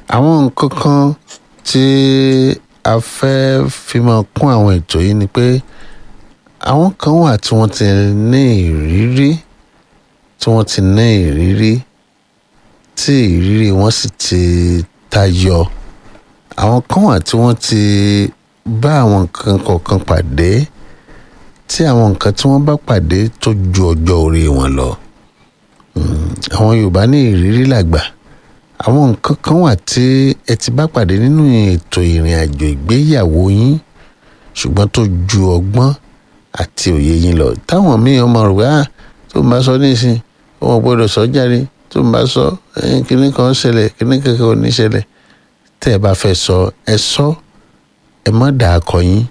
àwọn nǹkan kan tí a fẹ́ fi máa kún àwọn ètò yìí ni pé àwọn kan wà tí wọ́n ti ní ìrírí tí wọ́n ti ní ìrírí tí ìrírí wọn sì ti tayọ àwọn kan wà tí wọ́n ti bá àwọn nǹkan kọ̀ọ̀kan pàdé tí àwọn nǹkan tí wọ́n bá pàdé tó ju ọjọ́ orí wọn lọ àwọn Yorùbá ní ìrírí làgbà àwọn nǹkan kan wà tí ẹ ti bá pàdé nínú ètò ìrìn àjò ìgbéyàwó yín ṣùgbọ́n tó ju ọgbọ́n àti òye yín lọ táwọn míì ọmọ rẹ̀ wá tó ń bá sọ nísìn wọn gbọ́dọ̀ sọ jáde tó ń bá sọ kíní kan ṣẹlẹ̀ kíní kankan ò ní ṣẹlẹ̀ tẹ́ ẹ bá fẹ́ sọ ẹ sọ ẹ má dà akọ yín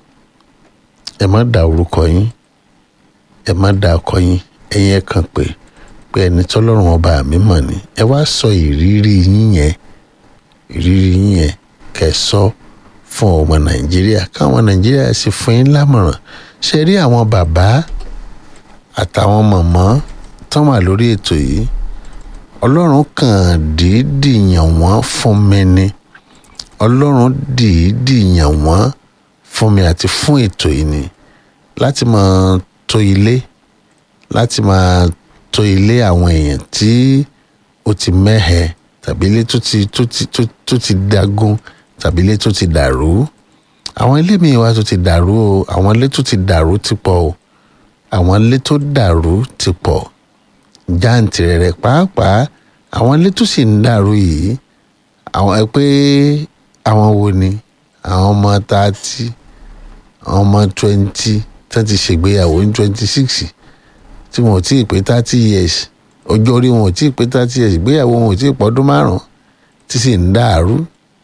ẹ má dà orúkọ yín ẹ má dà akọ yín ẹ̀yin ẹ kàn pé pé ẹni tọ́lọ́run ọba mi mọ̀ ni ẹ wá sọ ìrírí yín yẹn ìrírí yín yẹn kẹ́ sọ fún ọmọ nàìjíríà káwọn nàìjíríà sì fún yín lámọ̀ràn ṣe rí àwọn bàbá àtàwọn màmá tán wà lórí ètò yìí ọlọ́run kàn dìídì yàn wọ́n fún mi ni ọlọ́run dìídì yàn wọ́n fún mi àti fún ètò yìí ni láti máa tó ilé láti máa tó ilé àwọn èèyàn tí ó ti mẹ́hẹ tàbí ilé tó ti tó ti tó ti dagun tàbí ilé tó ti dàrú àwọn ilé míì wá tó ti dàrú o àwọn ilé tó ti dàrú ti pọ̀ o àwọn ilé tó dàrú ti pọ̀ jàǹtìrẹrẹ pàápàá àwọn ilé tó sì ń dàrú yìí àwọn ẹ pé àwọn wo ni àwọn ọmọ thirty àwọn ọmọ twenty tó ti ṣègbéyàwó ní twenty six tí wọn ò tí ì pé thirty years ọjọ́ orí wọn ò tí ì pé thirty years ìgbéyàwó wọn ò tí ì pọ́dún márùn-ún tí sì ń dàrú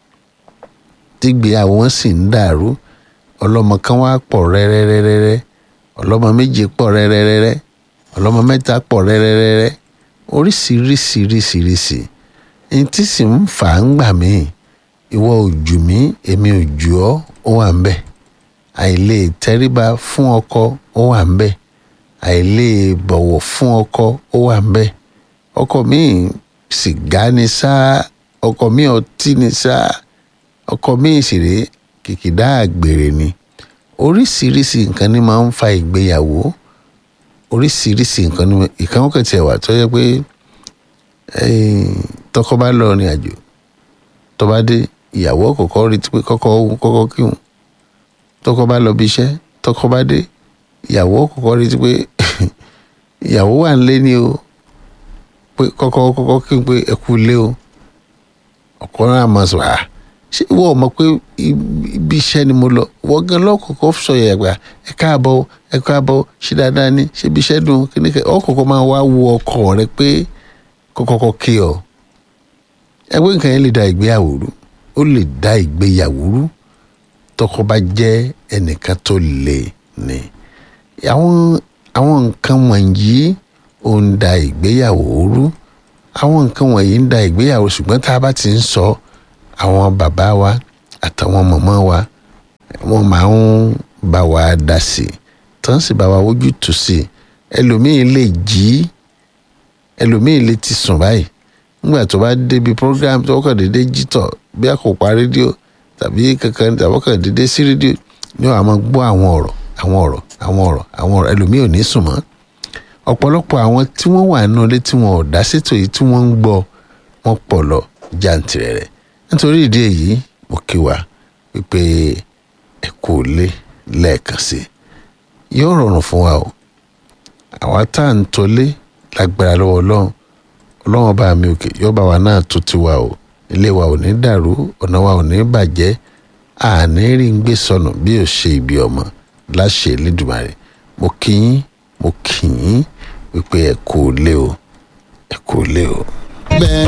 tígbéyàwó wọn sì ń dàrú ọlọ́mọ kan wá pọ̀ rẹ́rẹ́rẹ́rẹ́ ọlọ́mọ méje pọ̀ rẹ́rẹ́rẹ́rẹ́ ọlọ́mọ mẹ́ta pọ̀ rẹ́rẹ́rẹ́rẹ́ oríṣiríṣiríṣiríṣi ní tí sì ń fà á ń gbà mí ìwọ òjù mí èmi òjù ọ́ ó wà ń bẹ̀ àìlè tẹríba fún ọkọ ó wà ń bẹ̀ àìlè bọ̀wọ̀ fún ọkọ ó wà ń bẹ̀ ọkọ mi sìgá ni sáà ọkọ mi ọtí ni sáà ọkọ mi ìṣeré kìkìdá àgbèrè ni oríṣiríṣi nǹkan ni máa ń fa ìgbéyàwó oríṣiríṣi nǹkan ni ìkan wọ́n kẹ̀tì ẹ̀wà tó yẹ pé tọkọ bá lọ rìn àjò tó bá dé ìyàwó kọ̀ọ̀kan rí pé kọ́kọ́ kọ́kọ́ kíhùn tọkọ bá lọ bí iṣẹ́ tọkọ bá dé ìyàwó kọ̀ọ̀kan rí pé ìyàwó wà ń lé ní o pé kọ́kọ́ kọ́kọ́ kíhùn pé ẹ kú lé o ọkọ náà máa sọ àá ṣé ìwọ ò mọ̀ pé ibi iṣẹ́ ni mo lọ wọ́n gan lọ́kọ̀ọ́kọ́ sọ yẹ̀ gbà ẹ káàbọ̀ ẹ káàbọ̀ ṣe dáadáa ní ṣe ibi iṣẹ́ dùn kíní kẹ́ ọkọ̀ọ̀kọ́ máa wá wo ọkọ rẹ pé kọ́kọ́kọ́ kí ọ. ẹgbẹ́ nǹkan yẹn lè da ìgbéyàwó rú ó lè da ìgbéyàwó rú tọkọ bá jẹ́ ẹnìkan tó lè ní. àwọn àwọn nǹkan wọ̀nyí ó ń da ìgbéyàwó rú àwọn nǹkan wọ̀nyí ń da ìgbéyàwó ṣùgbọ́n tá a bá ti ń sọ àwọn bàbá wa àtàwọn mọ̀mọ́ wa wọ́n máa ń bá wa dá sí i tán sì bá wa wójú tù sí i ẹlòmíín lè jí ẹlòmíín lè ti sùn báyìí nígbà tó bá débi program tó kàn déédéé jí tọ̀ bí a kò pa rédíò tàbí kankan tàbí kàn déédéé sí rédíò ni wọ́n á máa gbọ́ àwọn ọ̀rọ̀ àwọn ọ̀rọ̀ àwọn ọ̀rọ̀ àwọn ọ̀rọ̀ ẹlòmíín ò ní sùn mọ́ ọ̀pọ̀lọpọ̀ àwọn tí wọ́n wà nínú ilé tí wọn ò dá sétò yìí tí wọ́n ń gbọ́ wọn pọ̀ lọ jàǹtìrẹrẹ nítorí ìdí èyí mo kí wa wípé ẹ kò lé lẹ́ẹ̀kan sí i yóò rọrùn fún wa o àwa tá à ń tolé lágbára lọ́wọ́ ọlọ́run ọlọ́run bá mi òkè yóò bá wa náà tó ti wa o ilé wa ò ní dàrú ọ̀nà wa ò ní bàjẹ́ àní rí ń gbé sọnù bí ò ṣe ìbí ọmọ láṣẹ Elédùmarè mo kí yín mo kí yín wípé ẹ kò lé o ẹ kò lé o. bẹ́ẹ̀